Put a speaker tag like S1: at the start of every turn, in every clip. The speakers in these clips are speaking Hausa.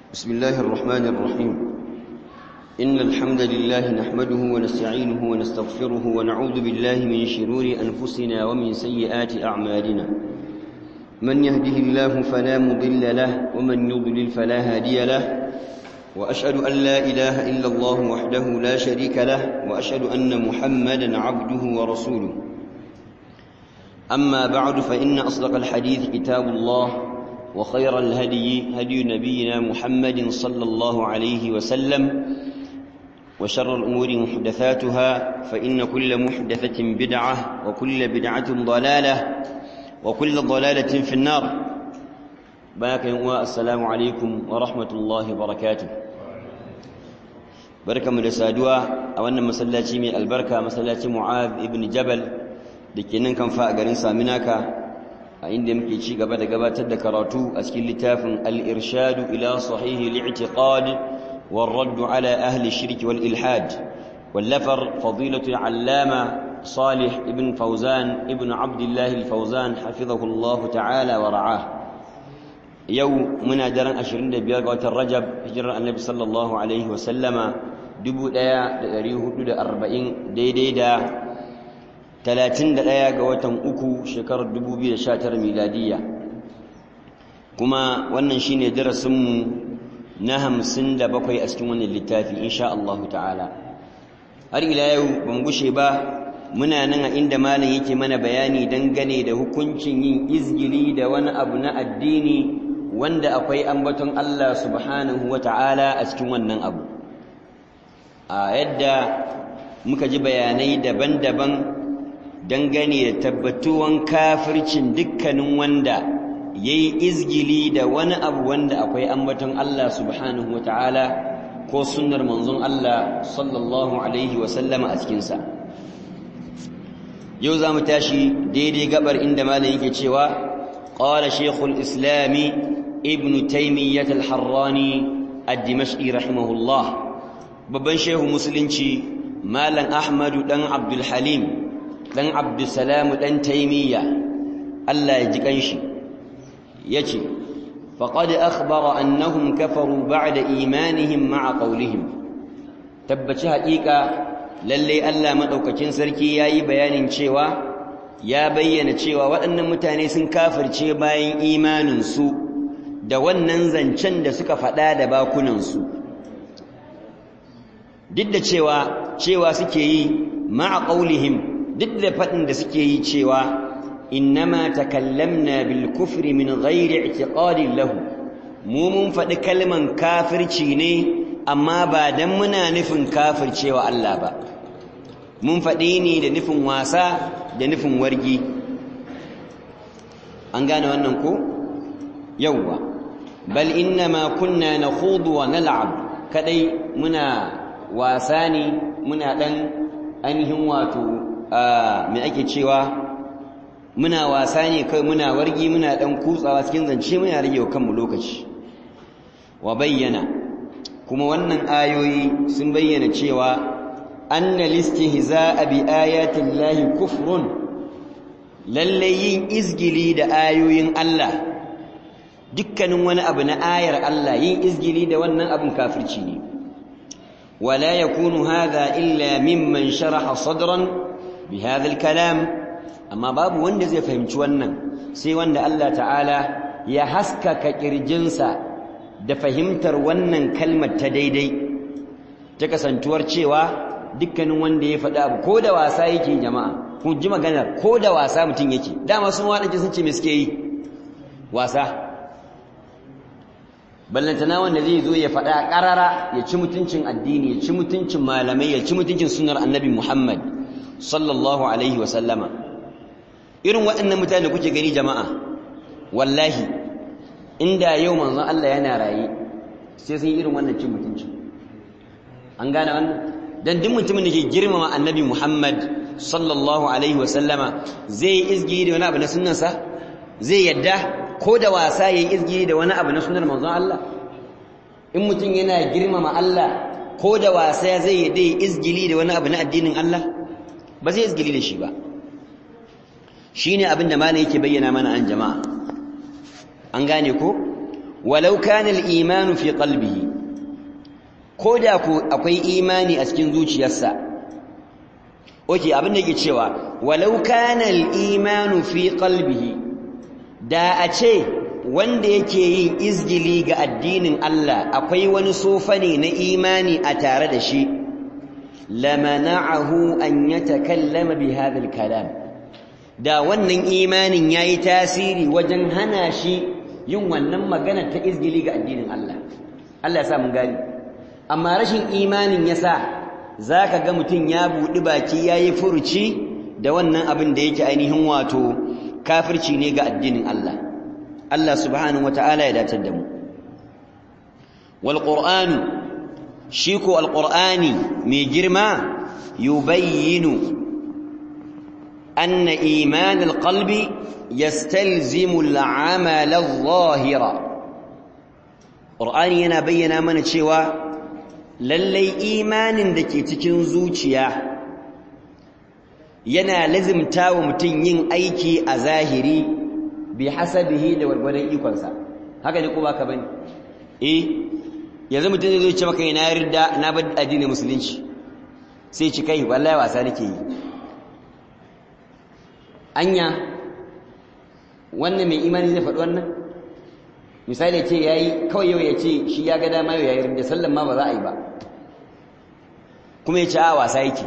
S1: بسم الله الرحمن الرحيم إن الحمد لله نحمده ونستعينه ونستغفره ونعوذ بالله من شرور أنفسنا ومن سيئات أعمالنا من يهده الله فلا مضل له ومن يضلل فلا هادي له وأشهد أن لا إله إلا الله وحده لا شريك له وأشهد أن محمدا عبده ورسوله أما بعد فإن أصدق الحديث كتاب الله وخير الهدي هدي نبينا محمد صلى الله عليه وسلم وشر الأمور محدثاتها فإن كل محدثة بدعة وكل بدعة ضلالة وكل ضلالة في النار باك السلام عليكم ورحمة الله وبركاته بركة مدسادوا أولا مسلاتي من البركة مسلاتي معاذ ابن جبل دكينن كان فاقرين سامناك a inda muke ci gaba da gabatar da karatu a cikin littafin al-irshadu ila sahihi al-i'tiqad والرد على أهل الشرك والإلحاد واللفر فضيلة العلامة صالح ابن فوزان ابن عبد الله الفوزان حفظه الله تعالى ورعاه يوم من درن أشرين بيغة الرجب هجر النبي صلى الله عليه وسلم دبو دايا دريه دا أربعين دي دي دا تلاتين دايا قوة أكو شكر دبو بي شاتر ميلادية كما وننشين درسم na hamsin da bakwai a cikin wannan littafi insha Allah ta'ala har ila yau ban gushe ba muna nan a inda malam yake mana bayani dangane da hukuncin yin izgili da wani abu na addini wanda akwai ambaton Allah subhanahu wa ta'ala a cikin wannan abu a yadda muka ji bayanai daban-daban dangane da tabbatuwan kafircin dukkanin wanda ya yi izgili da wani abu wanda akwai ambaton Allah subhanahu wa ta'ala ko sunnar manzon Allah sallallahu Alaihi wasallama a cikinsa. Yau za mu tashi daidai gabar inda malam yake cewa, ƙwala Shekul Islami Ibn Taimiyyat al-Harrani ad-Dimashqi rahimahullah, babban shehu musulunci Malam Ahmadu ɗan Abdul Halim, ɗan Abdul Salamu ɗan Taimiyya, Allah ya ji ƙanshi. yace faqad akhbara annahum kafaru ba'da imanihim ma'a qawlihim tabbaci haƙiƙa lalle Allah madaukakin sarki yayi bayanin cewa ya bayyana cewa waɗannan mutane sun kafirce bayan imanin su da wannan zancen da suka faɗa da bakunan su duk da cewa cewa suke yi ma'a qawlihim duk da faɗin da suke yi cewa إنما تكلمنا بالكفر من غير اعتقاد له mu mun faɗi kalman kafirci ne amma ba dan muna nufin kafircewa Allah ba mun faɗi ne da nufin wasa da nufin wargi an gane wannan ko yawwa bal innama kunna nakhudu wa nal'ab kadai muna wasa ne muna dan ainihin wato me ake cewa muna wasa ne kai muna wargi muna dan kutsawa cikin zance muna rage kanmu lokaci wa bayyana kuma wannan ayoyi sun bayyana cewa anna listihza'a bi ayati llahi kufrun lalle yin izgili da ayoyin Allah dukkanin wani abu na ayar Allah yin izgili da wannan abin kafirci ne wala yakunu hadha illa mimman sharaha sadran bi hadha al-kalam amma babu wanda zai fahimci wannan sai wanda Allah ta'ala ya haskaka kirjinsa da fahimtar wannan kalmar ta daidai ta kasantuwar cewa dukkanin wanda ya faɗi abu ko da wasa yake jama'a kun ji maganar ko da wasa mutum yake dama sun waɗance sun ce me suke yi wasa ballantana wanda zai zo ya faɗa ƙarara ya ci mutuncin addini ya ci mutuncin malamai ya ci mutuncin sunar annabi muhammad sallallahu alaihi wa sallama irin waɗannan mutane da kuke gani jama'a wallahi inda yau manzon Allah yana raye sai sun irin wannan cin mutunci an gane wannan dan duk mutumin da ke girmama annabi Muhammad sallallahu alaihi wasallama zai izgi da wani abu na sunnansa zai yadda ko da wasa yayi izgi da wani abu na sunnar manzon Allah in mutum yana girmama Allah ko da wasa zai yadda izgili da wani abu na addinin Allah ba zai izgili da shi ba shine abin da malai yake bayyana mana an jama'a an gane ko walau kana al-imanu fi qalbihi koda ku akwai imani a cikin zuciyarsa oke abin da yake cewa walau kana al-imanu fi qalbihi da a ce wanda yake yin izgili ga addinin Allah akwai wani sofa ne na imani a tare da shi lamana'ahu an yatakallama bi hadha al-kalam da wannan imanin yayi tasiri wajen hana shi yin wannan magana ta izgili ga addinin Allah Allah ya sa mun gani amma rashin imanin yasa zaka ga mutum ya budi baki yayi furuci da wannan abin da yake ainihin wato kafirci ne ga addinin Allah Allah subhanahu wataala ya datar da mu wal qur'anu shi ko al qur'ani mai girma yubayyinu أن إيمان القلب يستلزم العمل الظاهر قرآن yana bayyana mana cewa lallai imanin da ke cikin zuciya yana lazimta wa mutum yin aiki a zahiri bi hasabihi da wargwadon ikonsa haka ne ko baka bane eh yanzu mutum zai ce maka na yarda na bar addinin musulunci sai ci kai wallahi wasa nake yi anya wannan mai imani zai faɗi wannan misali ce ya yi kawai yau ya ce shi ya ga dama yau ya yi da sallan ma ba za a yi ba kuma ya ce a wasa yake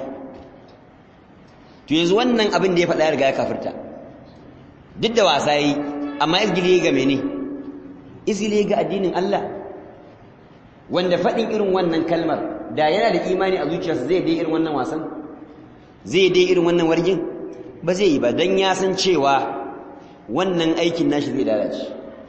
S1: to yanzu wannan abin da ya faɗa ya riga ya kafirta duk da wasa yi amma izgili ga mene izgili ga addinin Allah wanda faɗin irin wannan kalmar da yana da imani a zuciyarsa zai dai irin wannan wasan zai dai irin wannan wargin ba zai yi ba don ya san cewa wannan aikin nashi zai lalace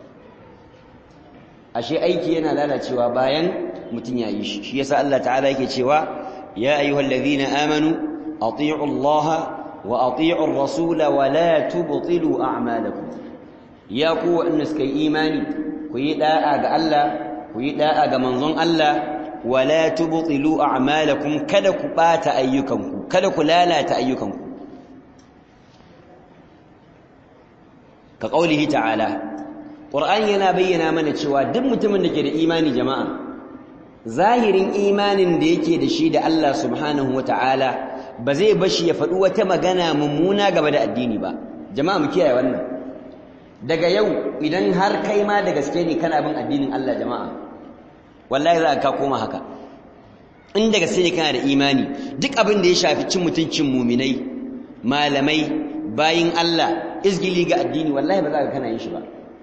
S1: ashe aiki yana lalacewa bayan mutum ya yi shi shi yasa Allah ta'ala yake cewa ya ayyuhal ladhina amanu ati'u Allah wa ati'u ar-rasul wa la tubtilu a'malakum ya ku wanda suka yi imani ku yi da'a ga Allah ku yi da'a ga manzon Allah wa la tubtilu a'malakum kada ku bata ayyukanku kada ku lalata ayyukanku ka ƙaulihi ta'ala ƙur'ani yana bayyana mana cewa duk mutumin da ke da imani jama'a zahirin imanin da yake da shi da Allah subhanahu wata'ala ba zai bashi ya faɗi wata magana mummuna game da addini ba jama'a mu kiyaye wannan daga yau idan har kai ma da gaske ne kana bin addinin Allah jama'a wallahi za ka koma haka in da gaske ne kana da imani duk abin da ya shafi cin mutuncin muminai malamai bayin Allah izgili ga addini wallahi ba za ka kana yin shi ba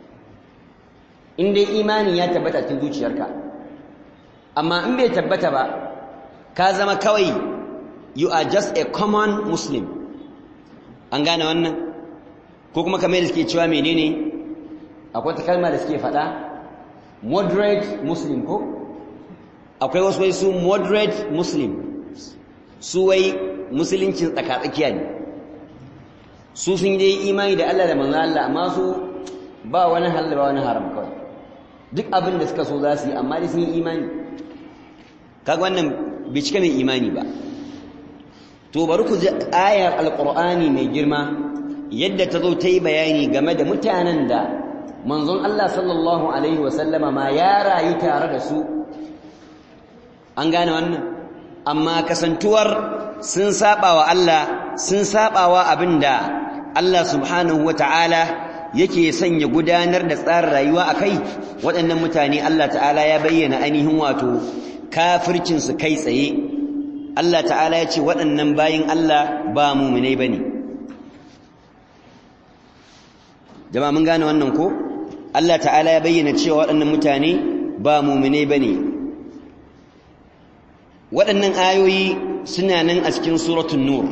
S1: in dai imanin ya tabbata cikin zuciyarka amma in bai tabbata ba ka zama kawai you are just a common muslim an gane wannan ko kuma kamar da suke cewa menene akwai ta kalma da suke faɗa moderate muslim ko akwai wasu wai su moderate muslim su wai musuluncin tsakatsakiya ne su sun dai imani da Allah da manzo Allah amma su ba wani halal ba wani haram kawai duk abin da suka so za su yi amma dai sun yi imani kaga wannan bai cika mai imani ba to bari ku ji ayar alqur'ani mai girma yadda ta zo ta yi bayani game da mutanen da manzon Allah sallallahu alaihi wasallama ma ya rayu tare da su an gane wannan amma kasantuwar sun saba wa Allah sun saba wa abinda Allah subhanahu wata'ala yake sanya gudanar da tsarin rayuwa akai waɗannan mutane Allah ta'ala ya bayyana ainihin wato kafircin su kai tsaye Allah ta'ala ya ce waɗannan bayin Allah ba mu'minai bane jama'a mun gane wannan ko Allah ta'ala ya bayyana cewa waɗannan mutane ba mu'minai bane waɗannan ayoyi suna nan a cikin suratul nur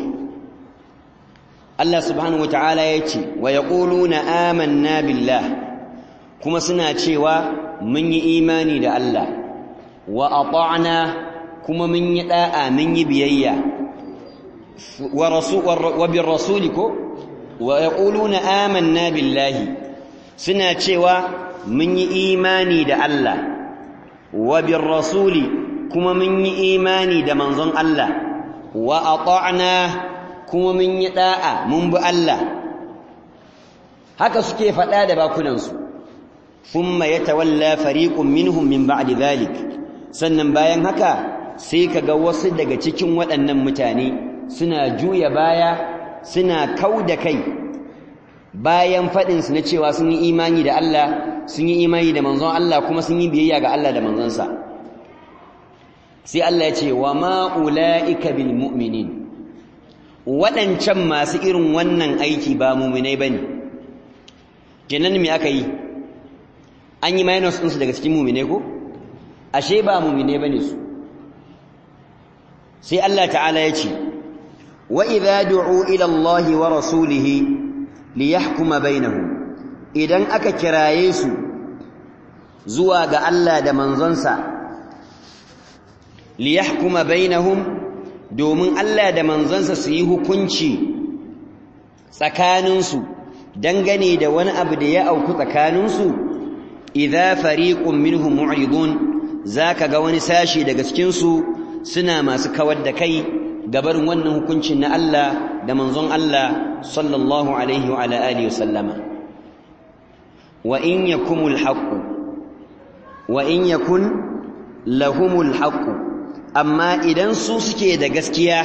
S1: Allah subhanahu wata'ala ya ce wa yaquluna amanna billah kuma suna cewa mun yi imani da Allah wa ata'na kuma mun yi da'a mun yi biyayya wa rasul wa bir rasuli ko wa yaquluna amanna billahi suna cewa mun yi imani da Allah wa bir rasuli kuma mun yi imani da manzon Allah wa ata'na kuma mun yi da'a mun bi Allah haka suke faɗa da bakunansu thumma yatawalla fariqun minhum min ba'di dhalik sannan bayan haka sai kaga wasu daga cikin waɗannan mutane suna juya baya suna kauda kai bayan fadin su na cewa sun yi imani da Allah sun yi imani da manzon Allah kuma sun yi biyayya ga Allah da manzonsa sai Allah ya ce wa ma ulaika bil mu'minin waɗancan masu irin wannan aiki ba mu'minai bane kenan me aka yi an yi minus ɗinsu daga cikin mu'minai ko ashe ba mu'minai bane su sai Allah ta'ala ya ce wa idza du'u ila Allah wa rasulihi liyahkuma bainahum idan aka kiraye su zuwa ga Allah da manzonsa liyahkuma bainahum domin Allah da manzonsa su yi hukunci tsakaninsu dangane da wani abu da ya auku tsakaninsu idza fariqun minhum mu'ridun zaka ga wani sashi daga cikin su suna masu kawar da kai gabarin wannan hukuncin na Allah da manzon Allah sallallahu alaihi wa ala alihi wasallama wa in yakumul haqq wa in yakun lahumul haqq amma idan su suke da gaskiya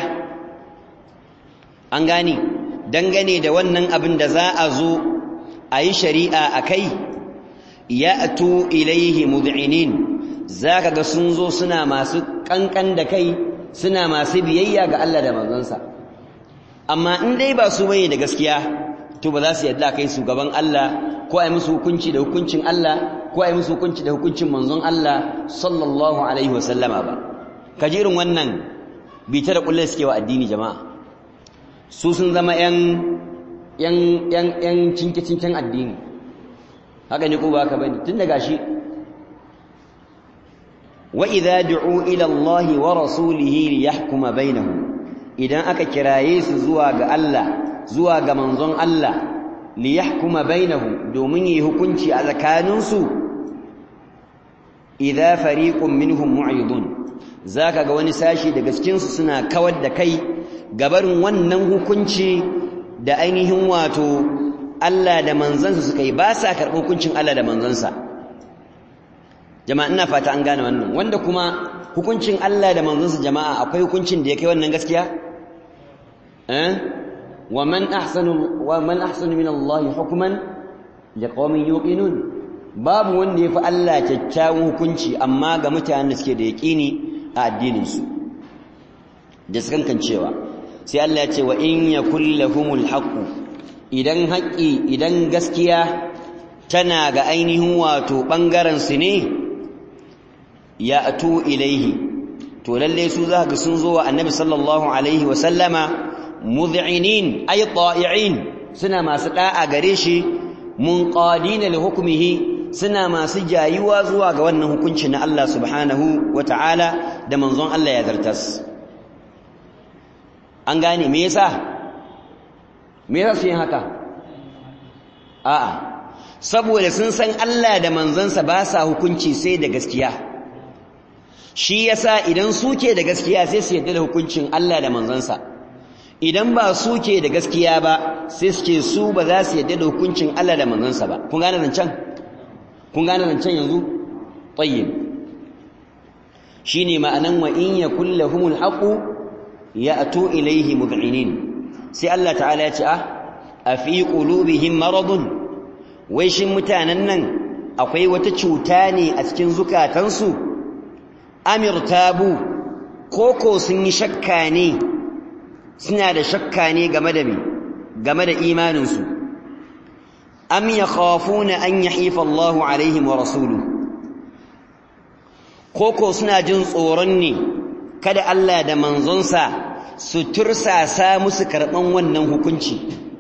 S1: an gane dangane da wannan abin da za a zo a yi shari'a a kai ya'tu ilaihi mud'inin zaka ga sun zo suna masu kankan da kai suna masu biyayya ga Allah da manzonsa amma in dai ba su bane da gaskiya to ba za su yadda kai su gaban Allah ko ai musu hukunci da hukuncin Allah ko ai musu hukunci da hukuncin manzon Allah sallallahu alaihi wasallama ba kaji irin wannan bita da kullai suke wa addini jama'a su sun zama yan yan yan yan cinke cinken addini haka ne ko ba haka bane tun daga shi wa idza du'u ila Allah wa rasulihi liyahkuma bainahum idan aka kiraye su zuwa ga Allah zuwa ga manzon Allah liyahkuma bainahum domin yi hukunci a tsakaninsu idza fariqun minhum mu'ridun zaka ga wani sashi daga cikin su suna kawar da kai gabarin wannan hukunci da ainihin wato Allah da manzansa suka yi ba sa karɓar hukuncin Allah da manzansa jama'a ina fata an gane wannan wanda kuma hukuncin Allah da manzansa jama'a akwai hukuncin da ya kai wannan gaskiya eh wa man ahsanu wa man ahsanu min Allah hukman liqaumin yuqinun babu wanda yafi Allah kyakkyawan hukunci amma ga mutanen da suke da yaqini a addinin su da sukan cewa sai Allah ya ce wa in yakul lahumul haqq idan haƙi idan gaskiya tana ga ainihin wato bangaren su ne ya atu ilaihi to lalle su za ga sun zo wa annabi sallallahu alaihi wa sallama mud'inin ay ta'i'in suna masu da'a gare shi munqadina li hukmihi suna masu jayuwa zuwa ga wannan hukunci na Allah subhanahu wata'ala da manzon Allah ya zartas an gane me yasa me yasa su yin haka a'a saboda sun san Allah da manzansa ba sa hukunci sai da gaskiya shi yasa idan suke da gaskiya sai su yadda da hukuncin Allah da manzansa idan ba suke da gaskiya ba sai suke su ba za su yadda da hukuncin Allah da manzansa ba kun gane zancen kun gane zancen yanzu tayyib shine ma'anan wa in yakul lahumul haqu ya'tu ilayhi mud'inin sai Allah ta'ala ya ce ah afi qulubihim maradun wai shin mutanen nan akwai wata cuta ne a cikin zukatansu amir tabu koko sun yi shakka ne suna da shakka ne game da me game da imaninsu am yakhafuna an yahifa Allahu alaihim wa rasuluhu koko suna jin tsoron ne kada Allah da manzonsa su tursasa musu karban wannan hukunci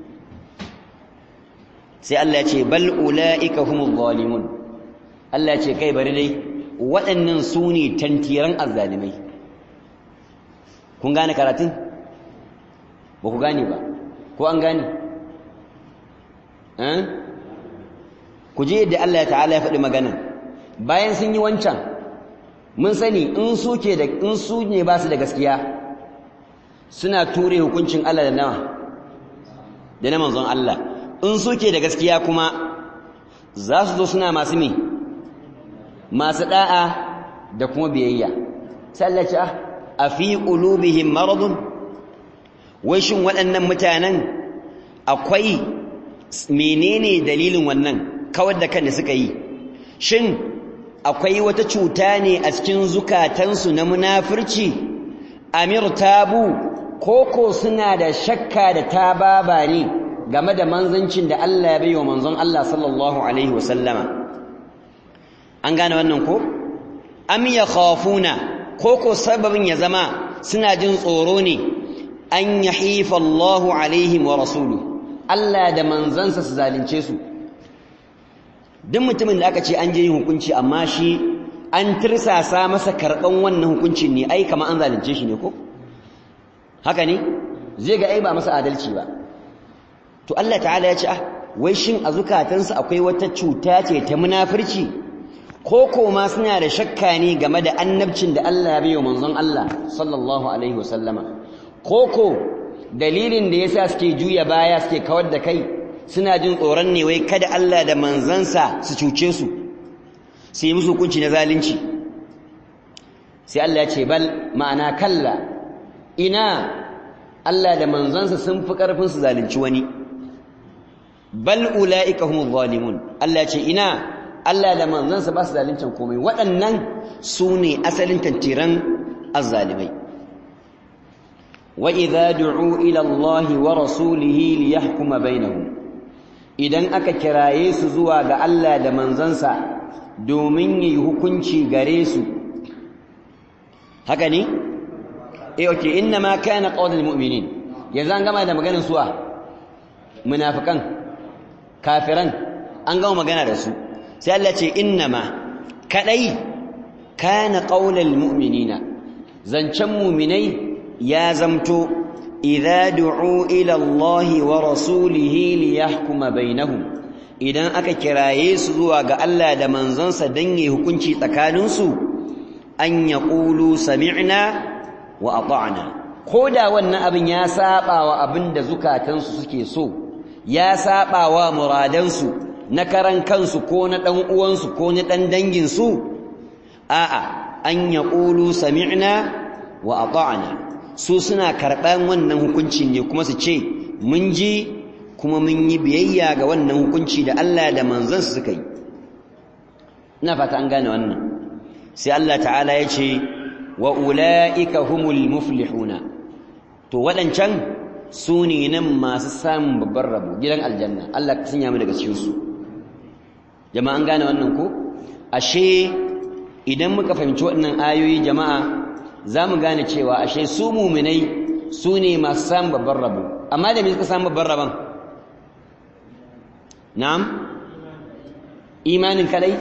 S1: sai Allah ya ce bal ulaika humuz zalimun Allah ya ce kai bari dai waɗannan su ne tantiran azzalimai kun gane karatun ba ku gane ba ko an gane ku je yadda Allah ta'ala ya faɗi magana bayan sun yi wancan mun sani in su ke da in su ne ba su da gaskiya suna ture hukuncin Allah da nawa da na manzon Allah in su ke da gaskiya kuma za su zo suna masu me masu da'a da kuma biyayya sallaci a fi qulubihim maradun wai shin waɗannan mutanen akwai menene dalilin wannan kawar da kan da suka yi shin akwai wata cuta ne a cikin zukatansu na munafurci amir tabu koko suna da shakka da tababa ne game da manzancin da Allah ya bai wa manzon Allah sallallahu alaihi wasallama an gane wannan ko am yakhafuna koko sababin ya zama suna jin tsoro ne an yahifa Allahu alaihim wa rasuluhu Allah da manzansa su zalunce su duk mutumin da aka ce an je yin hukunci amma shi an tirsasa masa karɓan wannan hukuncin ne ai kamar an zalunce shi ne ko haka ne zai ga ai ba masa adalci ba to Allah ta'ala ya ce ah wai shin a zukatansa akwai wata cuta ce ta munafurci ko ko ma suna da shakka ne game da annabcin da Allah ya bayo manzon Allah sallallahu alaihi wasallama ko ko dalilin da yasa suke juya baya suke kawar da kai suna jin tsoron ne wai kada Allah da manzansa su cuce su su yi musu hukunci na zalunci sai Allah ya ce bal ma'ana kalla ina Allah da manzansa sun fi ƙarfin su zalunci wani bal ula'ika humuz zalimun Allah ya ce ina Allah da manzansa ba su zaluncin komai waɗannan su ne asalin tantiran azzalimai wa idza du'u ila Allah wa rasulihi liyahkuma bainahum idan aka kiraye su zuwa ga Allah da manzansa domin yi hukunci gare su haka ne eh okay inna ma kana qawlul mu'minin yanzu an gama da maganar suwa munafikan kafiran an gama magana da su sai Allah ce inna ma kadai kana qawlul mu'minina zancen mu'minai ya zamto idza du'u ila Allah wa rasulihi liyahkuma bainahum idan aka kiraye su zuwa ga Allah da manzansa dan yi hukunci tsakaninsu an yaqulu sami'na wa ata'na koda wannan abin ya saba wa abin da zukatansu suke so ya saba wa muradansu na karan kansu ko na dan uwansu ko na dan dangin su a'a an yaqulu sami'na wa ata'na su suna karɓan wannan hukuncin ne kuma su ce mun ji kuma mun yi biyayya ga wannan hukunci da Allah da manzansa suka yi ina fata an gane wannan sai Allah ta'ala ya ce wa ula'ika humul muflihuna to waɗancan su ne nan masu samun babban rabo gidan aljanna Allah ka sanya mu daga cikin su jama'a an gane wannan ko ashe idan muka fahimci waɗannan ayoyi jama'a za mu gane cewa ashe su muminai su ne masu samun babban rabo amma da me suka samu babban rabon na'am imanin kadai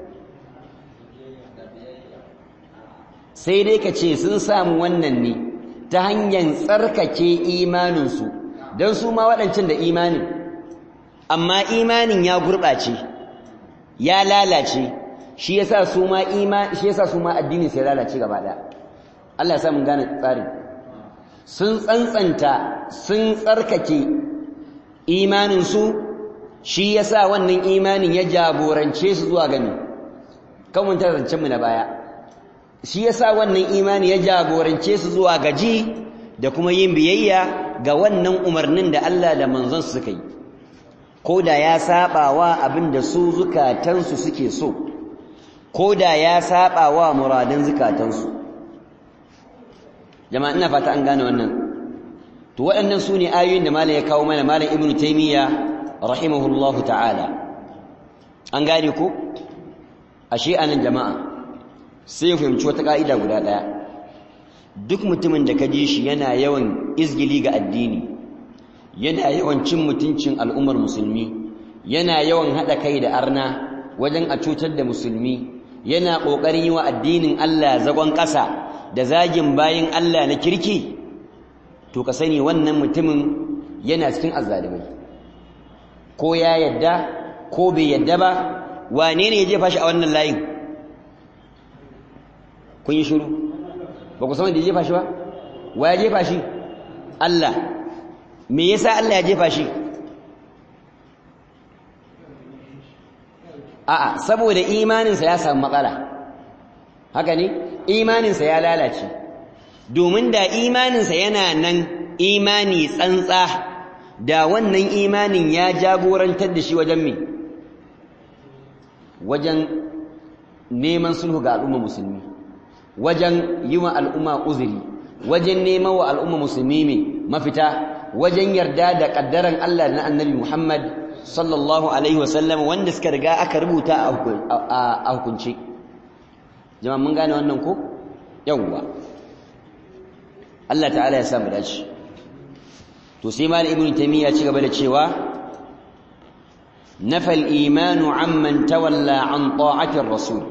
S1: sai dai ka ce sun samu wannan ne ta hanyar tsarkake imaninsu don su ma waɗancan da imanin amma imanin ya gurɓace ya lalace shi yasa su ma shi yasa su ma addini sai lalace gaba ɗaya Allah ya sa mun gane tsarin sun tsantsanta sun tsarkake imaninsu shi yasa wannan imanin ya jagorance su zuwa gani kan mun tarance mu na baya shi yasa wannan imani ya jagorance su zuwa gaji da kuma yin biyayya ga wannan umarnin da Allah da manzon suka yi ko da ya saba wa abin da su zukatansu suke so ko da ya saba wa muradin zukatansu jama'a ina fata an gane wannan to waɗannan su ne ayoyin da malam ya kawo mana malam ibnu taymiya rahimahullahu ta'ala an gane ko ashe anan jama'a sai ya fahimci wata ka'ida guda ɗaya duk mutumin da ka ji shi yana yawan izgili ga addini yana yawan cin mutuncin al'ummar musulmi yana yawan haɗa kai da arna wajen a cutar da musulmi yana ƙoƙarin yi wa addinin Allah zagon ƙasa da zagin bayin Allah na kirki to ka sani wannan mutumin yana cikin azzalimai ko ya yadda ko bai yadda ba wane ne ya jefa shi a wannan layin kun yi shiru ba ku san wanda ya jefa shi ba wa ya jefa shi Allah me yasa Allah ya jefa shi a'a saboda imaninsa ya samu matsala haka ne imaninsa ya lalace domin da imaninsa yana nan imani tsantsa da wannan imanin ya jagorantar da shi wajen me wajen neman sulhu ga al'umma musulmi wajen yi wa al'umma uzuri wajen neman wa al'umma musulmi mai mafita wajen yarda da ƙaddaran Allah na annabi Muhammad sallallahu alaihi wasallam wanda suka riga aka rubuta a hukunci jama'a mun gane wannan ko yawwa Allah ta'ala ya samu dace to sai mal ibn taymiya ci gaba da cewa nafa al-iman amman tawalla an ta'ati ar-rasul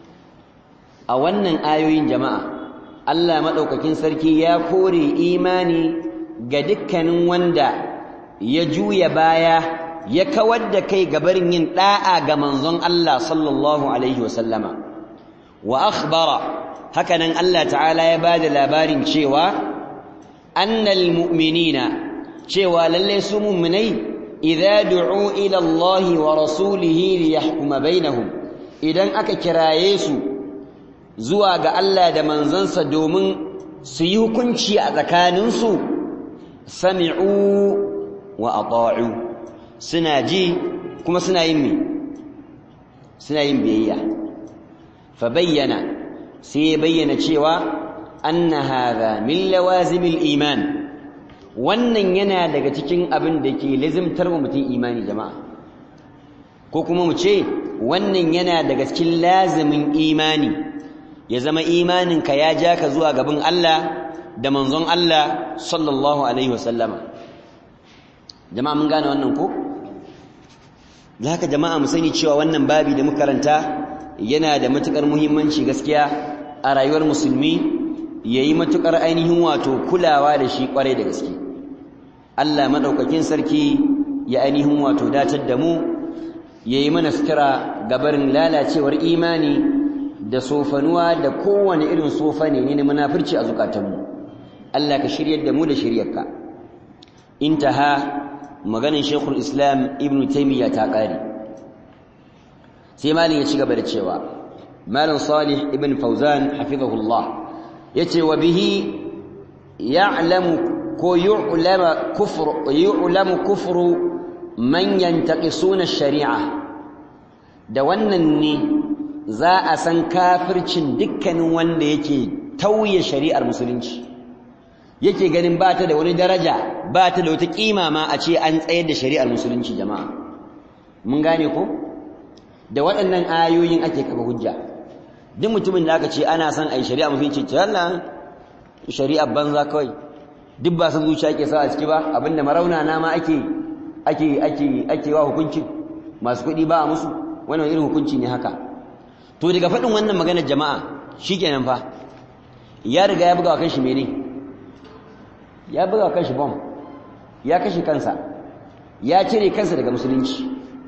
S1: a wannan ayoyin jama'a Allah madaukakin sarki ya kore imani ga dukkanin wanda ya juya baya ya kawar da kai gabarin yin da'a ga manzon Allah sallallahu alaihi wasallama wa akhbara hakanan Allah ta'ala ya bada labarin cewa annal mu'minina cewa lalle su mu'minai idza du'u ila Allah wa rasulihi liyahkuma bainahum idan aka kiraye su zuwa ga Allah da manzansa domin su yi hukunci a tsakaninsu sami'u wa ata'u suna ji kuma suna yin me suna yin biyayya fa bayyana sai ya bayyana cewa anna hadha min lawazimil iman wannan yana daga cikin abin da ke lazimtar wa mutum imani jama'a ko kuma mu ce wannan yana daga cikin lazimin imani ya zama imaninka ya ja ka zuwa gaban Allah da manzon Allah sallallahu alaihi wasallama jama'a mun gane wannan ko da haka jama'a mu sani cewa wannan babi da muka karanta yana da matukar muhimmanci gaskiya a rayuwar musulmi yayi matukar ainihin wato kulawa da shi kwarai da gaske Allah madaukakin sarki ya ainihin wato datar da mu yayi mana sutura gabarin lalacewar imani da sofanuwa da kowane irin sofa ne ne na munafurci a zukatanmu Allah ka shiryar da mu da shiryarka intaha maganin Sheikhul Islam Ibn Taymiyyah ta kare sai malin ya ci gaba da cewa malam Salih ibn Fawzan hafizahullah yace wa bihi ya'lamu ko yu'lama kufru yu'lamu kufru man yantaqisuna ash-shari'a da wannan ne za a san kafircin dukkanin wanda yake tauye shari'ar musulunci yake ganin ba ta da wani daraja ba ta da wata kima ma a ce an tsayar da shari'ar musulunci jama'a mun gane ko da waɗannan ayoyin ake kafa hujja duk mutumin da aka ce ana son a yi shari'a musulunci ce Allah shari'ar banza kawai duk ba san zuciya ke sa a ciki ba abinda marauna na ma ake ake ake ake wa hukunci masu kuɗi ba a musu wannan irin hukunci ne haka to daga faɗin wannan maganar jama'a shikenan fa ya riga ya buga wa kanshi mene ya buga wa kanshi bom ya kashe kansa ya cire kansa daga musulunci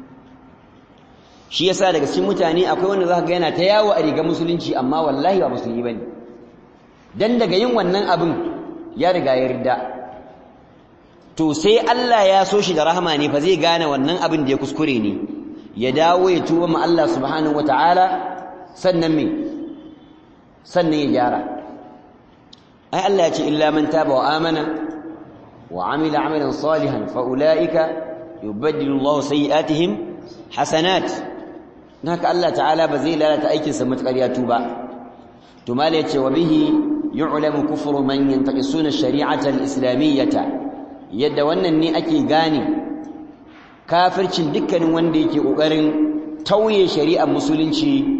S1: shi yasa daga cikin mutane akwai wanda zaka ga yana ta yawo a rigar musulunci amma wallahi ba musulmi bane dan daga yin wannan abin ya riga ya ridda to sai Allah ya so shi da rahama ne fa zai gane wannan abin da ya kuskure ne ya dawo ya tuba ma Allah subhanahu wataala sannan me sannan ya gyara ai Allah ya ce illa man taba wa amana wa amila amalan salihan fa ulaika yubaddilu Allah sayiatihim hasanat haka Allah ta'ala ba zai lalata aikin sa matakar ya tuba to mala yace wa bihi yu'lamu kufru man yantaqisuna ash-shari'ata al-islamiyyata yadda wannan ne ake gane kafircin dukkanin wanda yake kokarin tauye shari'ar musulunci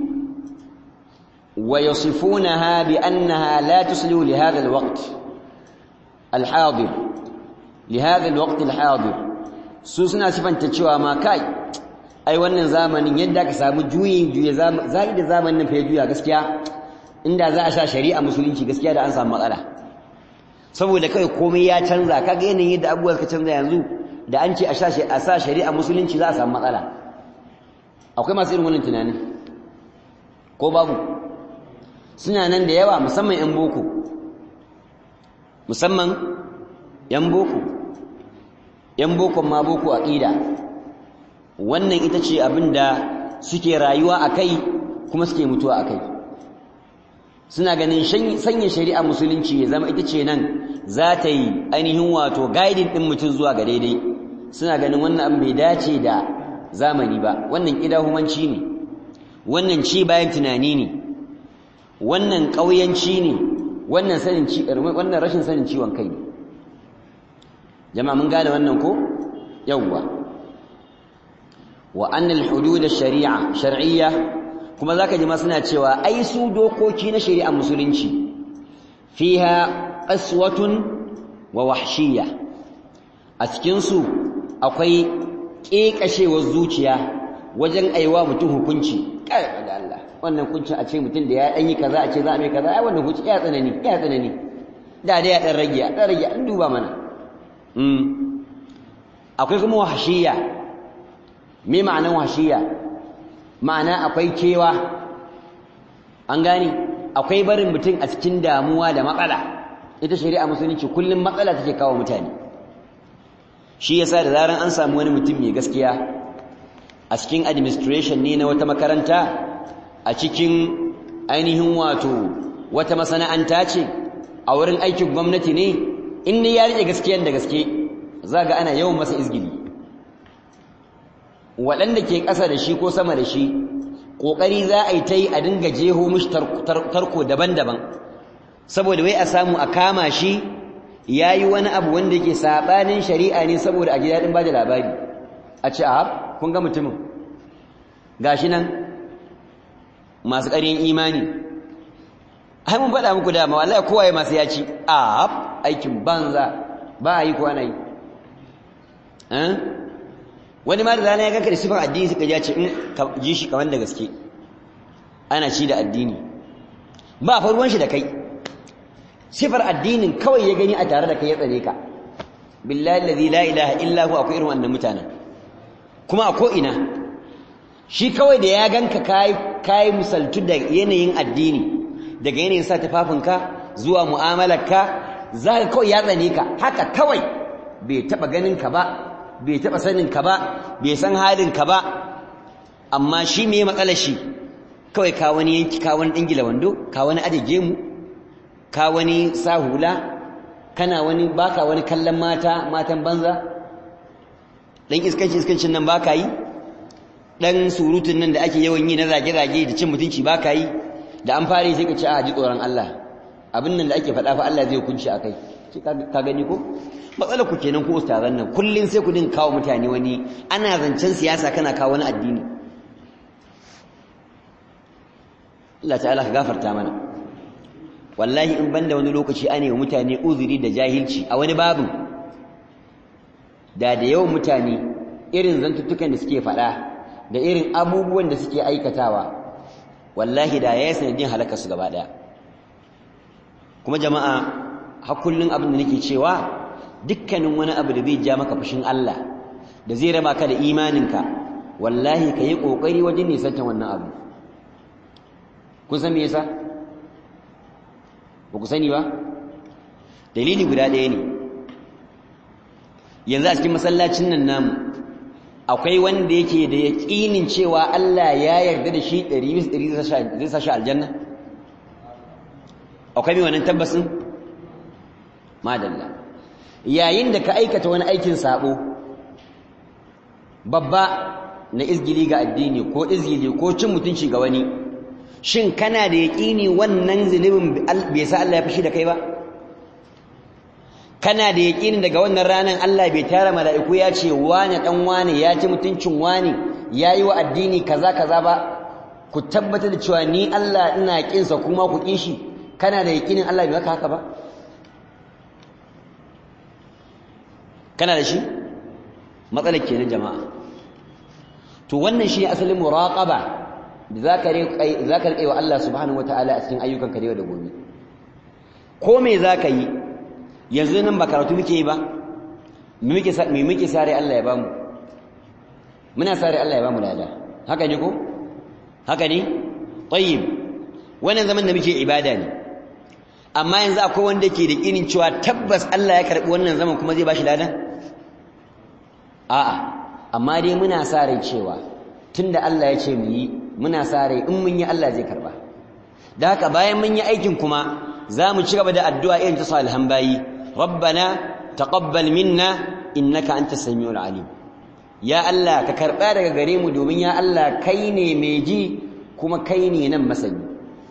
S1: ويصفونها بأنها لا تسلو لهذا الوقت الحاضر لهذا الوقت الحاضر سوسنا صفان تشوا ما كاي ai wannan zamanin yadda ka samu juyin juye zai da zamanin fa juya gaskiya inda za a sha shari'a musulunci gaskiya da an samu matsala saboda kai komai ya canza kaga yanayin yadda abubuwa suka canza yanzu da an ce a sha a sa shari'a musulunci za a samu matsala akwai masu irin wannan tunanin ko babu suna nan da yawa musamman 'yan boko musamman 'yan boko 'yan bokon ma boko aƙida wannan ita ce abin da suke rayuwa akai kuma suke mutuwa akai suna ganin sanya shari'a musulunci ya zama ita ce nan za ta yi ainihin wato guiding din mutum zuwa ga daidai suna ganin wannan abin bai dace da zamani ba wannan kidahumanci ne wannan ci bayan tunani ne wannan ƙauyanci ne wannan sanin ci wannan rashin sanin ciwon kai ne jama'a mun gane wannan ko yawwa wa anna al-hudud ash-shari'a shar'iyya kuma zaka ji ma suna cewa ai su dokoki na shari'a musulunci fiha qaswatun wa wahshiyya a cikin su akwai kekashewar zuciya wajen aiwa mutum hukunci kai da Allah wannan hukuncin a ce mutum da ya dan yi kaza a ce za a mai kaza ai wannan hukunci ya tsanani ya tsanani da dai ya dan rage ya dan rage an duba mana mm akwai kuma wahshiyya me ma'anar wahshiyya ma'ana akwai kewa an gane akwai barin mutum a cikin damuwa da matsala ita shari'a musulunci kullum matsala take kawo mutane shi yasa da zaran an samu wani mutum mai gaskiya a cikin administration ne na wata makaranta a cikin ainihin wato wata masana'anta ce a wurin aikin gwamnati ne in ne ya rike gaskiyar da gaske zaga ana yawan masa izgili waɗanda ke ƙasa da shi ko sama da shi ƙoƙari za a yi ta yi a dinga jeho mishi tarko daban-daban saboda wai a samu a kama shi ya yi wani abu wanda yake saɓanin shari'a ne saboda a ji daɗin ba da labari a ce a kun ga mutumin ga shi nan masu ƙaryen imani ai mun faɗa muku dama wallahi kowa ya masu yaci a aikin banza ba a yi ko ana yi wani ma da rana ya ganka da sifar addini suka ji ce in ka ji shi kamar da gaske ana ci da addini ba fa ruwan shi da kai sifar addinin kawai ya gani a tare da kai ya tsare ka billahi allazi la ilaha illa hu akwai irin wannan mutanen kuma a ko ina shi kawai da ya ganka kai kai misaltu da yanayin addini daga yanayin sa tufafinka zuwa mu'amalarka zaka kawai ya tsane ka haka kawai bai taba ganin ka ba bai taɓa sanin ka ba bai san halin ka ba amma shi me matsalar shi kawai ka wani yanki ka wani dingila wando ka wani ajeje mu ka wani sahula kana wani baka wani kallon mata matan banza dan iskanci iskancin nan baka yi dan surutun nan da ake yawan yi na zage zage da cin mutunci baka yi da an fare sai ka ce a ji tsoron Allah abin nan da ake faɗa fa Allah zai hukunci akai ka gani ko matsalar ku kenan ko ustazan nan kullun sai ku din kawo mutane wani ana zancen siyasa kana kawo wani addini Allah ta'ala ka gafarta mana wallahi in banda wani lokaci ane wa mutane uzuri da jahilci a wani babin da da yawan mutane irin zantuttukan da suke faɗa da irin abubuwan da suke aikatawa wallahi da ya yi sanadin halaka su gaba ɗaya kuma jama'a har kullun abin da nake cewa dukkanin wani abu da zai ja maka fushin Allah da zai raba ka da imaninka wallahi ka yi ƙoƙari wajen nisantar wannan abu kun san me yasa ba ku sani ba dalili guda ɗaya ne yanzu a cikin masallacin nan namu akwai wanda yake da yaƙinin cewa Allah ya yarda da shi ɗari bis ɗari zai sa shi aljanna akwai mai wannan tabbasin madalla yayin da ka aikata wani aikin sabo babba na izgili ga addini ko izgili ko cin mutunci ga wani shin kana da yaƙini wannan zunubin bai sa Allah ya fushi da kai ba kana da yaƙini daga wannan ranar Allah bai tara mala'iku ya ce wane dan wane ya ci mutuncin wane yayi wa addini kaza kaza ba ku tabbatar da cewa ni Allah ina kinsa kuma ku kin shi kana da yaƙinin Allah bai maka haka ba kana da shi matsalar kenan jama'a to wannan shi asalin muraqaba da zaka riƙa zaka riƙa wa Allah subhanahu wataala a cikin ayyukanka da yau da gobe ko me zaka yi yanzu nan ba karatu muke yi ba me muke me muke sare Allah ya bamu muna sare Allah ya bamu lada haka ne ko haka ne tayyib wannan zaman da muke ibada ne amma yanzu akwai wanda ke da kinin cewa tabbas Allah ya karbi wannan zaman kuma zai bashi ladan a'a amma dai muna sa rai cewa tunda Allah ya ce mu yi muna sa rai in mun yi Allah zai karba da haka bayan mun yi aikin kuma za mu ci gaba da addu'a irin ta salihan bayi rabbana taqabbal minna innaka antas samiul alim ya Allah ka karba daga gare mu domin ya Allah kai ne mai ji kuma kai ne nan masani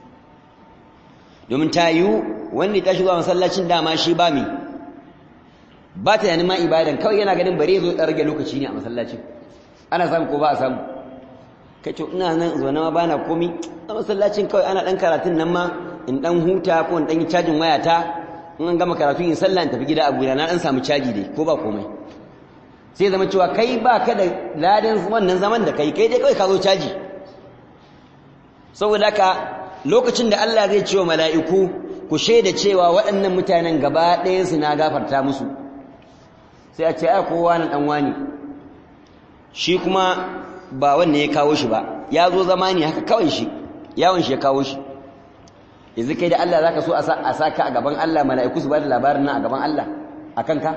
S1: domin ta yiwu wanda ta shiga masallacin dama shi ba mi ba ta yana ma ibadan kawai yana ganin bare zo rage lokaci ne a masallacin ana samu ko ba a samu kai to ina nan zaune ma bana komi a masallacin kawai ana dan karatun nan ma in dan huta ko in dan yi cajin wayata in an gama karatu in sallah in tafi gida a gida na dan samu caji dai ko ba komai sai zama cewa kai ba ka da ladan wannan zaman da kai kai dai kawai ka zo caji saboda haka lokacin da Allah zai ce wa mala'iku ku shaida cewa waɗannan mutanen gaba ɗayansu na gafarta musu sai a ce ai kowa na ɗan wani shi kuma ba wanda ya kawo shi ba ya zo zama ne haka kawai shi yawon shi ya kawo shi yanzu kai da Allah za ka so a sa ka a gaban Allah mala'iku su ba da labarin nan a gaban Allah a kanka?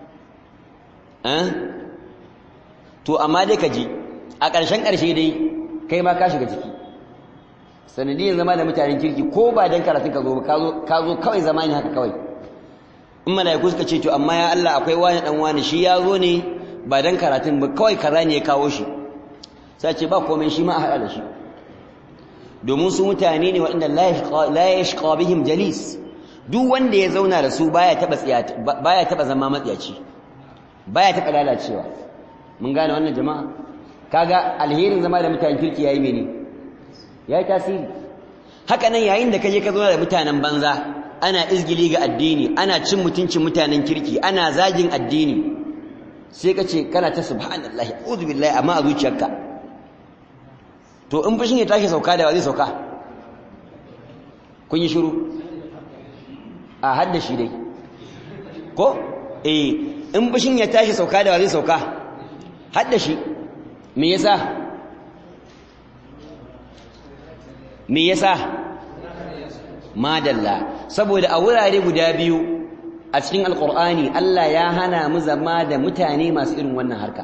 S1: to amma dai ka ji a ƙarshen ƙarshe dai kai ma ka shiga ciki sanadiyyar zama da mutanen kirki ko ba don karatun ka zo ba ka zo kawai zama ne haka kawai in mala'iku suka ce to amma ya Allah akwai wani dan wani shi ya zo ne ba don karatun ba kawai kaza ne ya kawo shi sai ce ba komai shi ma a haɗa da shi domin su mutane ne waɗanda la yashqa bihim jalis duk wanda ya zauna da su baya taba baya taba zama matsiyaci baya taba lalacewa mun gane wannan jama'a kaga alherin zama da mutanen kirki yayi mene yayi tasiri haka nan yayin da kaje ka zauna da mutanen banza ana izgili ga addini ana cin mutuncin mutanen kirki ana zagin addini sai ka ce kana ta subhanallahi a'udhu billahi amma a zuciyarka to in fushin ya tashi sauka da wa zai sauka kun yi shiru a hadda shi dai ko eh in fushin ya tashi sauka da wa zai sauka hadda shi me yasa me yasa madalla saboda a wurare guda biyu a cikin alkur'ani Allah ya hana mu zama da mutane masu irin wannan harka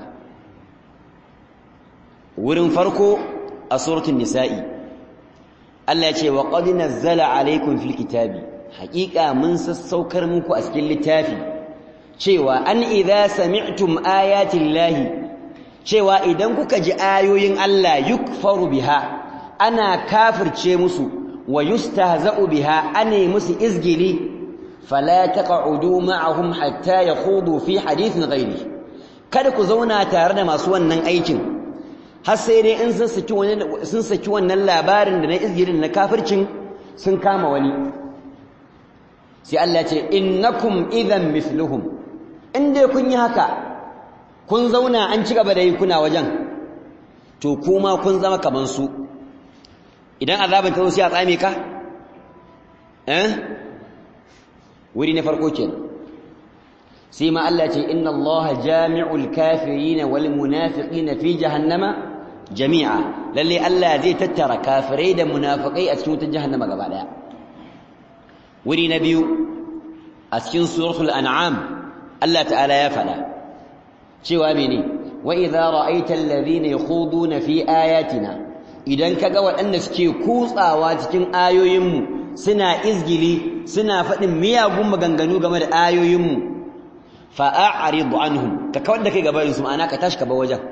S1: wurin farko a suratul nisa'i Allah ya ce wa qad nazzala alaykum fil kitabi haqiqa mun sassaukar muku a cikin littafi cewa an idza sami'tum ayati llahi cewa idan kuka ji ayoyin Allah yukfaru biha ana kafirce musu wa yustahza'u biha ane musu izgili fala taq'udu ma'ahum hatta yakhudu fi hadithin ghairi kada ku zauna tare da masu wannan aikin har sai dai in sun saki wannan sun saki wannan labarin da na izgilin na kafircin sun kama wani sai Allah ce innakum idhan mithluhum in dai kun yi haka kun zauna an ci gaba da yi kuna wajen to kuma kun zama kaman su idan azabin ta zo sai a tsame ka eh wuri na farko kenan sai ma Allah ce inna Allah jami'ul kafirin wal munafiqin fi jahannama jami'a lalle Allah zai tattara kafirai da munafikai a cikin wutar jahannama gaba daya wuri na biyu a cikin suratul an'am Allah ta'ala ya fada cewa mene wa idza ra'aita alladhina yakhuduna fi ayatina idan kaga waɗanda suke kutsawa cikin ayoyinmu suna izgili suna faɗin miyagun maganganu game da ayoyinmu fa'a'rid anhum ka kawar da kai gabarin su ma'ana ka tashi ka bar wajen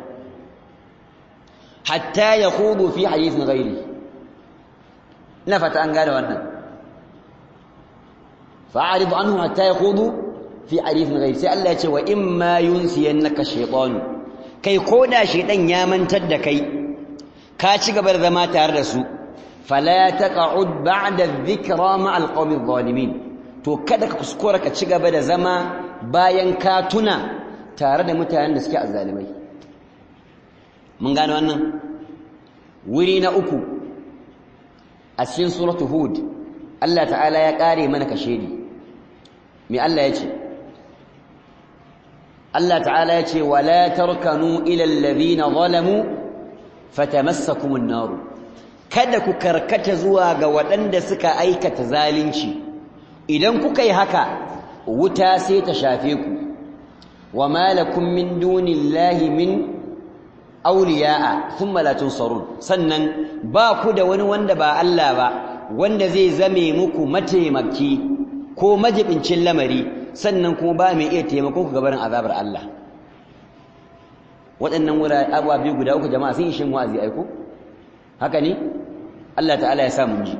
S1: hatta yakhudu fi hadithin ghairi ina fata an gane wannan fa'a'rid anhum hatta yakhudu fi hadithin ghairi sai Allah ya ce wa imma yunsiyannaka shaytanu kai koda shaytan ya mantar da kai ka ci gaba da zama tare da su fala taq'ud ba'da adh-dhikra ma'a al-qawmi adh-dhalimin to kada ka kuskura ka ci gaba da zama bayan ka tuna tare da mutanen da suke azzalimai mun gane wannan wuri na uku a cikin suratu hud Allah ta'ala ya kare mana kashedi me Allah ya ce Allah ta'ala ya ce wala tarkanu ila alladhina zalamu fatamassakumun nar kada ku karkata zuwa ga waɗanda suka aikata zalunci idan kuka yi haka wuta sai ta shafe ku wa malakum min dunillahi min awliya'a thumma la tunsarun sannan ba ku da wani wanda ba Allah ba wanda zai zame muku mataimaki ko majibincin lamari sannan kuma ba mai iya taimakon ku gabarin azabar Allah waɗannan wurare abuwa biyu guda uku jama'a sun yi shin wa'azi aiko haka ne Allah ta'ala ya sa mun ji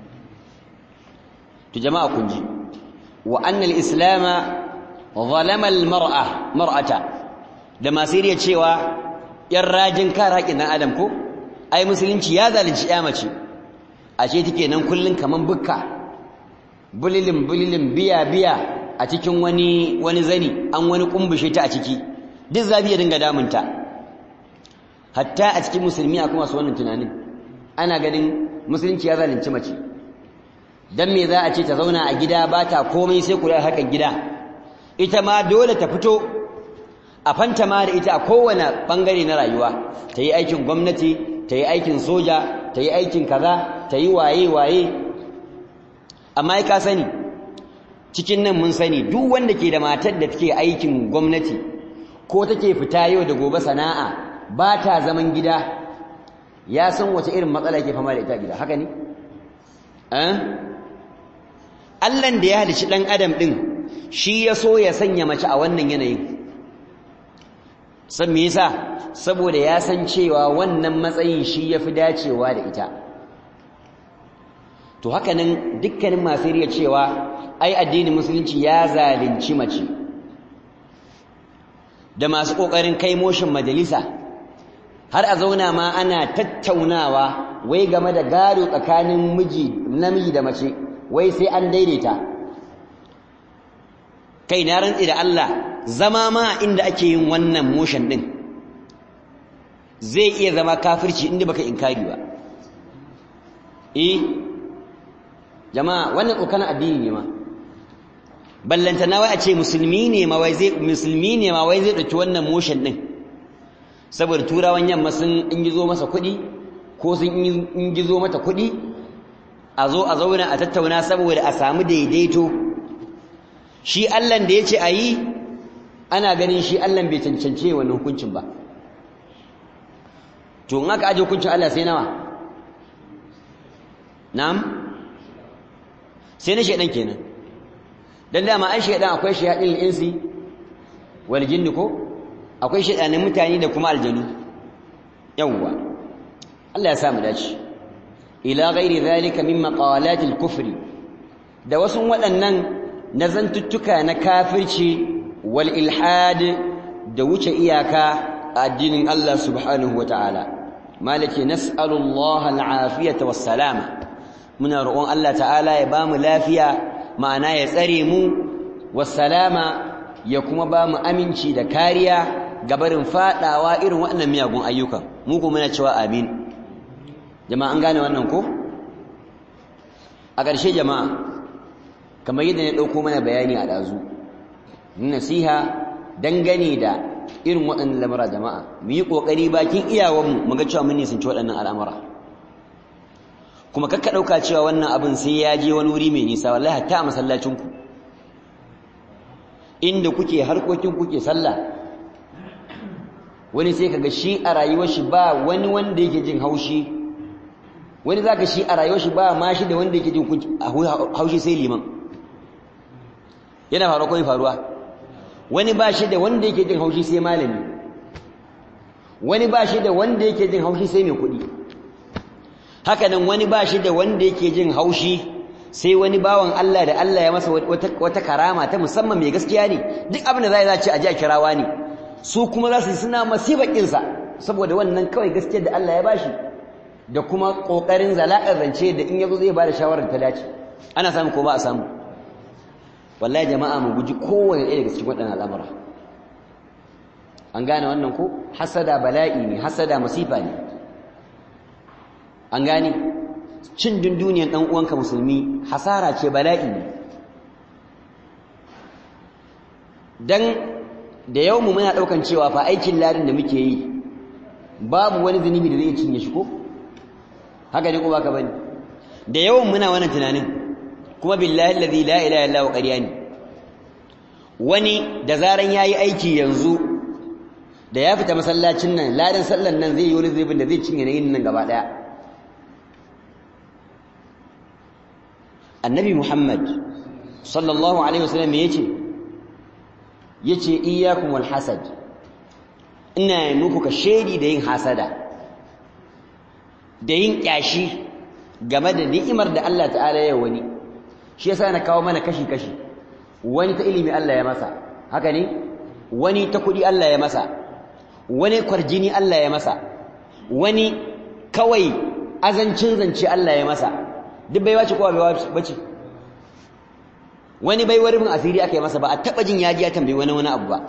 S1: to jama'a kun ji wa anna al-islam zalama al-mar'a mar'ata da masiriya cewa yan rajin kare haƙin dan adam ko ai musulunci ya zalunci ya mace ashe take nan kullun kaman bukka bulilin bulilin biya biya a cikin wani wani zani an wani kumbushe ta a ciki duk zabi ya dinga damunta hatta a cikin musulmi akwai masu wannan tunanin ana ganin musulunci ya zalunci mace dan me za a ce ta zauna a gida ba ta komai sai kula hakan gida ita ma dole ta fito a fanta ma da ita a kowane bangare na rayuwa ta yi aikin gwamnati ta yi aikin soja ta yi aikin kaza ta yi waye waye amma ka sani cikin nan mun sani duk wanda ke da matar da take aikin gwamnati ko take fita yau da gobe sana'a ba ta zaman gida ya san wace irin matsala ke fama da ita gida haka ne Allahn da ya halici ɗan adam ɗin shi ya so ya sanya mace a wannan yanayin san me yasa saboda ya san cewa wannan matsayin shi ya fi dacewa da ita to haka nan dukkanin masu riya cewa ai addinin musulunci ya zalunci mace da masu ƙoƙarin kai moshin majalisa har a zauna ma ana tattaunawa wai game da gado tsakanin miji namiji da mace wai sai an daidaita kai na rantsi da Allah zama ma inda ake yin wannan motion din zai iya zama kafirci inda baka inkari ba eh jama'a wannan tsokan addini ne ma ballanta na wai a ce musulmi ne ma wai zai musulmi ne ma wai zai dauki wannan motion din saboda turawan yamma sun in gizo masa kuɗi ko sun in gizo mata kuɗi a zo a zauna a tattauna saboda a samu daidaito shi Allahn da ya ce a yi ana ganin shi Allahn bai cancance wannan hukuncin ba to in aka aje hukuncin Allah sai nawa na'am sai na shaidan kenan dan dama an shaidan akwai shayadin insi wal jinni ko akwai shaidanin mutane da kuma aljanu yawwa Allah ya sa mu dace ila ghairi zalika min maqalat al-kufr da wasu waɗannan nazantuttuka na kafirci wal ilhad da wuce iyaka a addinin Allah subhanahu wataala malaki nas'alu Allah al-afiyata was-salama muna roƙon Allah ta'ala ya bamu lafiya ma'ana ya tsare mu was-salama ya kuma bamu aminci da kariya gabarin fadawa irin waɗannan miyagun ayyukan mu kuma muna cewa amin jama'a an gane wannan ko a ƙarshe jama'a kamar yadda na ɗauko mana bayani a ɗazu nasiha dangane da irin waɗannan lamura jama'a mu yi ƙoƙari bakin iyawanmu mu ga cewa mun nisanci waɗannan al'amura kuma kakka ɗauka cewa wannan abin sai ya je wani wuri mai nisa wallahi hatta a masallacinku inda kuke harkokin kuke sallah wani sai kaga shi a rayuwar shi ba wani wanda yake jin haushi wani zaka shi a rayuwar shi ba ma shi da wanda yake jin haushi sai liman yana faruwa ko faruwa wani ba shi da wanda yake jin haushi sai malami wani ba shi da wanda yake jin haushi sai mai kuɗi haka nan wani ba shi da wanda yake jin haushi sai wani bawan Allah da Allah ya masa wata karama ta musamman mai gaskiya ne duk abin da za a ce a ji a kirawa ne su kuma za su suna masibar ƙinsa saboda wannan kawai gaskiyar da Allah ya bashi da kuma ƙoƙarin zala'ar rance da in yazo zai ba da shawarar ta dace ana samu ko ba a samu wallahi jama'a mu guji kowane ɗaya daga cikin waɗannan al'amura an gane wannan ko hasada bala'i ne hasada masifa ne an gane cin dunduniyan ɗan uwanka musulmi hasara ce bala'i ne dan da yau mu muna ɗaukan cewa fa aikin ladin da muke yi babu wani zunubi da zai cinye shi ko haka ne ko baka bane da yawan muna wannan tunanin kuma billahi allazi la ilaha illa huwa ƙarya ne wani da zaran yayi aiki yanzu da ya fita masallacin nan ladan sallan nan zai yi wani zubin da zai cinye na yin nan gaba daya annabi muhammad sallallahu alaihi wasallam ya ce ya ce iyakun wal hasad ina muku ka shaidi da yin hasada da yin kyashi game da ni'imar da Allah ta'ala ya wani shi yasa na kawo mana kashi-kashi wani ta ilimi Allah ya masa haka ne wani ta kuɗi Allah ya masa wani kwarjini Allah ya masa wani kawai azancin zance Allah ya masa duk bai wace kowa bai bace wani bai warfin asiri aka yi masa ba a taɓa jin yaji ya tambayi wani wani abu ba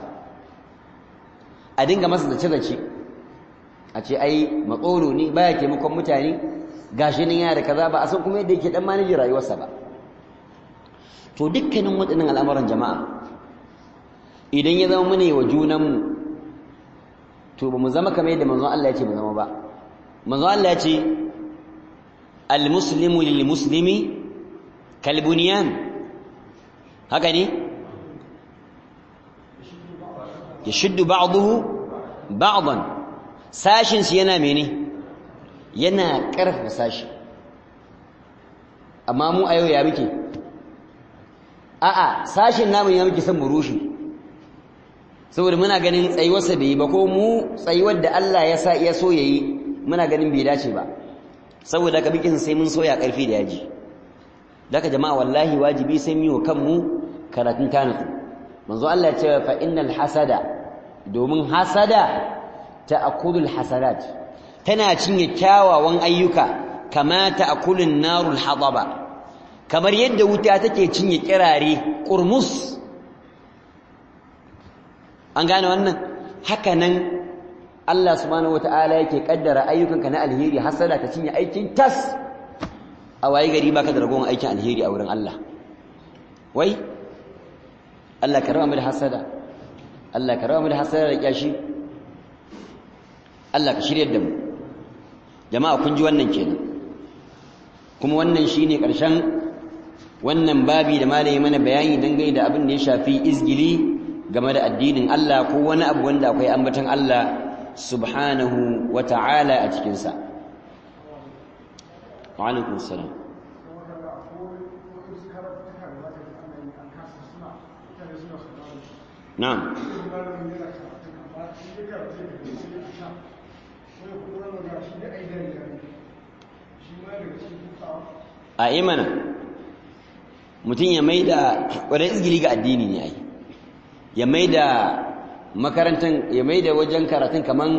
S1: a dinga masa zace-zace a ce ai matsoro ne baya taimakon mutane gashi nan yana da kaza ba a san kuma yadda yake dan manajin rayuwarsa ba to dukkanin waɗannan al'amuran jama'a idan ya zama mune wa junanmu to ba mu zama kamar yadda manzon Allah ya ce mu zama ba manzon Allah ya ce al-muslimu lil-muslimi kal-bunyan haka ne yashuddu ba'dahu ba'dan sashin shi yana mene yana ƙarfafa sashi amma mu a yau ya muke a'a sashin namun ya muke son mu rushe saboda muna ganin tsayuwarsa bai yi ba ko mu tsayuwar da Allah ya sa ya so yayi muna ganin bai dace ba saboda ka bikin sai mun soya ƙarfi da yaji daga jama'a wallahi wajibi sai mu yi wa kanmu karatun tanatu manzo Allah ya ce fa innal hasada domin hasada ta'kulul hasadat tana cinye kyawawan ayyuka kama ta'kulun narul hadaba kamar yadda wuta take cinye kirare kurmus an gane wannan haka nan Allah subhanahu wataala yake kaddara ayyukanka na alheri hasada ta cinye aikin tas a waye gari baka da ragowar aikin alheri a wurin Allah wai Allah ka raba mu da hasada Allah ka raba mu da hasada da kyashi Allah ka shiryar da mu jama'a kun ji wannan kenan kuma wannan shine ƙarshen wannan babi da malami mana bayani dangane da abin da ya shafi izgili game da addinin Allah ko wani abu wanda akwai ambaton Allah subhanahu wa ta'ala a cikin sa wa alaikum salam na'am a imana mutum ya mai da wadda izgili ga addini ne ai ya mai da makarantar ya mai da wajen karatun kaman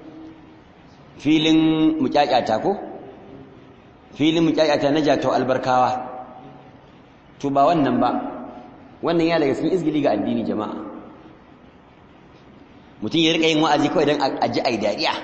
S1: filin mukyakyata ko filin mukyakyata na jato albarkawa to ba wannan ba wannan ya daga cikin izgili ga addini jama'a mutum ya rika yin wa'azi kawai don a ji ai dariya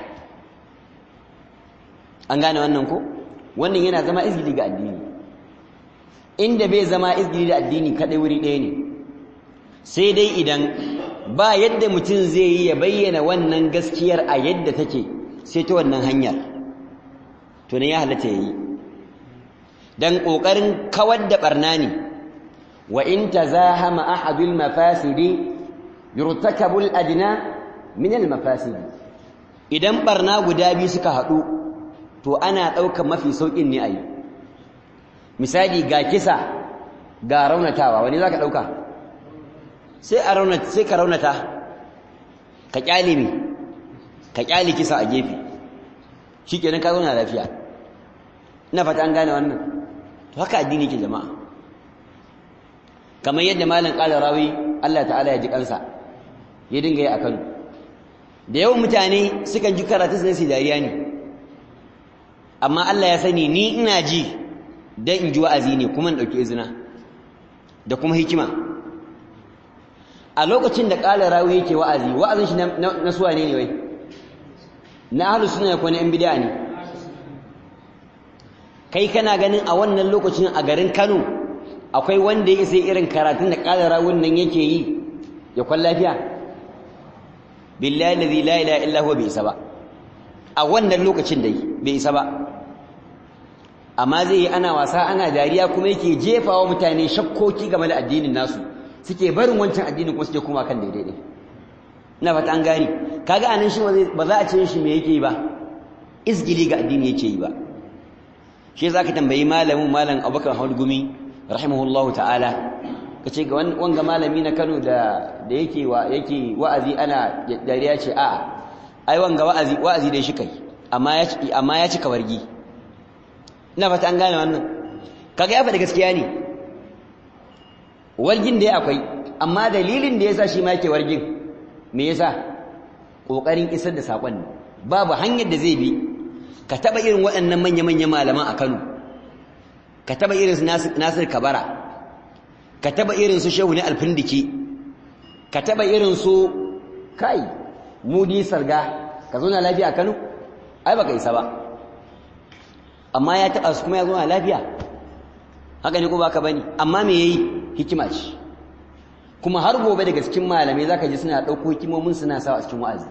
S1: an gane wannan ko wannan yana zama izgili ga addini inda bai zama izgili da addini kadai wuri ɗaya ne sai dai idan ba yadda mutum zai yi ya bayyana wannan gaskiyar a yadda take sai ta wannan hanyar to ne ya halatta yayi dan kokarin kawar da barna ne wa in tazahama ahadul mafasidi yurtakabul adna min al mafasidi idan barna guda biyu suka haɗu to ana ɗaukar mafi sauƙin ne a yi misali ga kisa ga raunatawa wani za ka ɗauka sai a raunata sai ka raunata ka ƙyale mi ka ƙyale kisa a gefe shi kenan ka zauna lafiya ina fata an gane wannan to haka addini ke jama'a kamar yadda malam ƙala rawi Allah ta'ala ya ji kansa ya dinga yi a Kano da yawan mutane sukan ji karatu su dariya ne amma Allah ya sani ni ina ji dan in ji wa'azi ne kuma in dauki izina da kuma hikima a lokacin da qala rawi yake wa'azi wa'azin shi na suwa ne ne wai na ahlus sunna ko na yan bid'a ne kai kana ganin a wannan lokacin a garin Kano akwai wanda ya sai irin karatun da qala rawin nan yake yi ya kwan lafiya billahi alladhi la ilaha illa huwa bi isa ba a wannan lokacin da bai isa ba amma zai yi ana wasa ana dariya kuma yake jefawa mutane shakkoki game da addinin nasu suke barin wancan addinin kuma suke kuma kan daidai ne ina fata an gani kaga anan shi ba za a ce shi me yake yi ba izgili ga addini yake yi ba shi za ka tambayi malamin malam abubakar gumi rahimahullahu ta'ala ka ce ga wanga malami na kano da yake wa'azi ana dariya ce a ai wanga wa'azi wa'azi dai shi kai amma ya cika wargi ina fata an gane wannan kaga ya faɗi gaskiya ne wargin da ya akwai amma dalilin da ya sa shi ma yake wargin me yasa ƙoƙarin isar da saƙon ne babu hanyar da zai bi ka taɓa irin waɗannan manya-manya malaman a Kano ka taɓa irin su Nasir Kabara ka taɓa irin su Shehu ne Alfindiki ka taɓa irin su kai Mudi Sarga ka zo na lafiya a Kano ai baka isa ba amma ya taɓa su kuma ya zo na lafiya haka ne ko baka bane amma me yayi hikima ce kuma har gobe daga cikin malamai zaka ji suna ɗauko hikimomin suna sawa a cikin wa'azi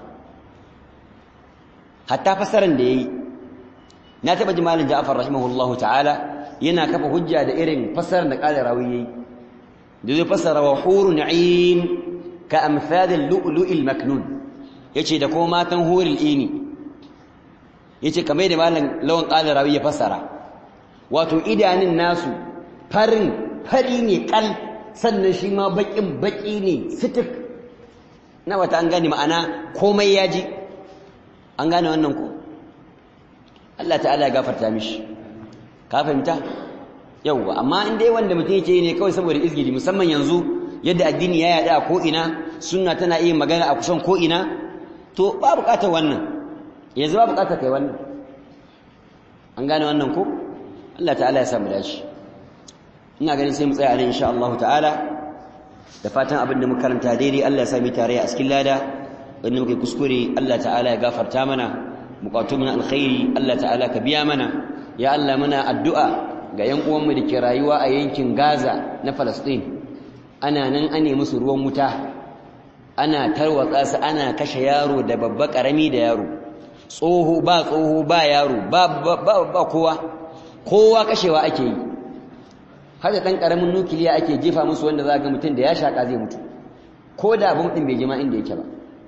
S1: hatta fasaran da yayi na taba ji malam Ja'far rahimahullahu ta'ala yana kafa hujja da irin fasarar da qala rawi yayi da zai fasara wa hurun 'ain ka amsal al-lu'lu'il maknun yace da kuma matan hurul ini yace kamar da malam lawan qala rawi ya fasara wato idanun nasu farin fari ne kal sannan shi ma bakin baki ne sitik na wata an gane ma'ana komai ya ji an gane wannan ko Allah ta'ala ya gafarta mishi ka fahimta yauwa amma in dai wanda mutum yake ne kawai saboda izgili musamman yanzu yadda addini ya yada ko ina sunna tana iya magana a kusan ko ina to ba bukatar wannan yanzu ba bukatar kai wannan an gane wannan ko Allah ta'ala ya samu dace ina ganin sai mu tsaya nan insha Allah ta'ala da fatan abin da muka karanta daidai Allah ya sami tare a cikin lada wanda muke kuskure Allah ta'ala ya gafarta mana bukatun na alkhairi Allah ta'ala ka biya mana ya Allah muna addu'a ga yan uwanmu da ke rayuwa a yankin Gaza na Palestine ana nan ane musu ruwan wuta ana tarwatsa su ana kashe yaro da babba karami da yaro tsoho ba tsoho ba yaro ba ba ba kowa kowa kashewa ake yi har da dan karamin nukiliya ake jefa musu wanda za ga mutum da ya shaka zai mutu ko da abin din bai jima inda yake ba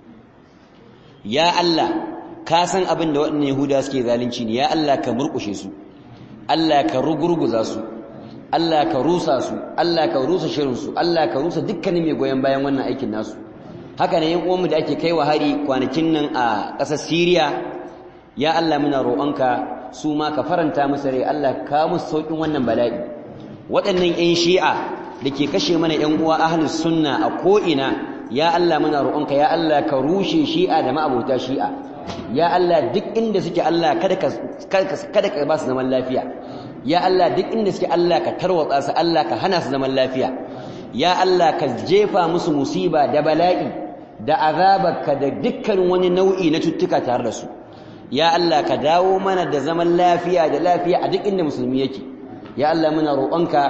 S1: ya Allah ka san abin da waɗannan Yahuda suke zalunci ne ya Allah ka murƙushe su Allah ka rugurguza su Allah ka rusa su Allah ka rusa shirin su Allah ka rusa dukkanin mai goyon bayan wannan aikin nasu haka ne yan uwanmu da ake kai wa hari kwanakin nan a ƙasar Syria ya Allah muna roƙonka su ma ka faranta musu rai Allah ka musu sauƙin wannan bala'i waɗannan ƴan shi'a da ke kashe mana ƴan uwa ahlus sunna a ko'ina ya Allah muna roƙonka ya Allah ka rushe shi'a da ma'abota shi'a ya Allah duk inda suke Allah kada ka kada ka ba su zaman lafiya ya Allah duk inda suke Allah ka tarwatsa su Allah ka hana su zaman lafiya ya Allah ka jefa musu musiba da bala'i da azabarka da dukkan wani nau'i na cuttuka tare da su ya Allah ka dawo mana da zaman lafiya da lafiya a duk inda musulmi yake ya Allah muna roƙonka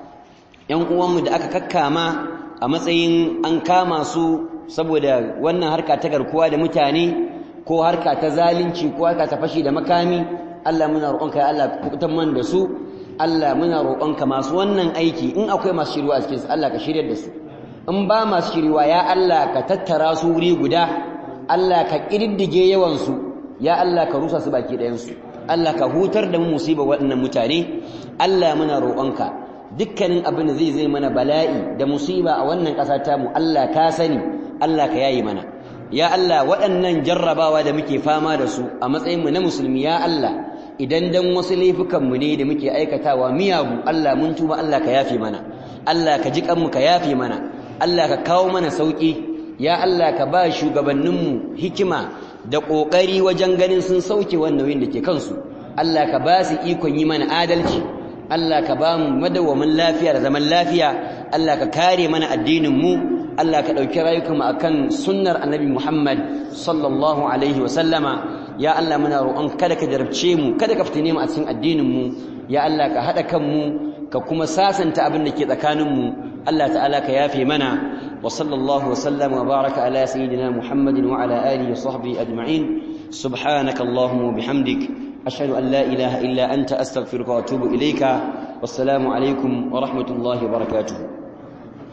S1: ƴan uwanmu da aka kakkama a matsayin an kama su saboda wannan harka ta garkuwa da mutane ko harka ta zalunci ko harka ta fashi da makami Allah muna roƙonka ya Allah kubutan man da su Allah muna roƙonka masu wannan aiki in akwai masu shiriwa a cikin su Allah ka shiryar da su in ba masu shiriwa ya Allah ka tattara su wuri guda Allah ka kididdige yawan su ya Allah ka rusa su baki ɗayan su Allah ka hutar da mu musiba waɗannan mutane Allah muna roƙonka dukkanin abin da zai zai mana bala'i da musiba a wannan ƙasa ta mu Allah ka sani Allah ka yayi mana ya Allah waɗannan jarrabawa da muke fama da su a matsayin mu na musulmi ya Allah idan dan wasu laifukan mu ne da muke aikatawa miyagu Allah mun tuba Allah ka yafe mana Allah ka ji kanmu ka yafe mana Allah ka kawo mana sauki ya Allah ka ba shugabanninmu hikima da ƙoƙari wajen ganin sun sauke wannan nauyin da ke kansu Allah ka ba su ikon yi mana adalci Allah ka ba mu madawwamin lafiya da zaman lafiya Allah ka kare mana addinin mu Allah ka ɗauki rayukanmu akan sunnar annabi Muhammad sallallahu alaihi wa sallama ya Allah muna roƙon kada ka jarabce mu kada ka fitine mu a cikin addinin mu ya Allah ka haɗa kanmu ka kuma sasanta abin da ke tsakanin mu Allah ta'ala ka yafe mana wa sallallahu wa sallama wa baraka ala sayyidina Muhammadin wa ala alihi wa sahbihi ajma'in subhanaka allahumma wa bihamdik ashhadu an la ilaha illa anta astaghfiruka wa atubu ilayka wassalamu alaikum wa rahmatullahi wa barakatuh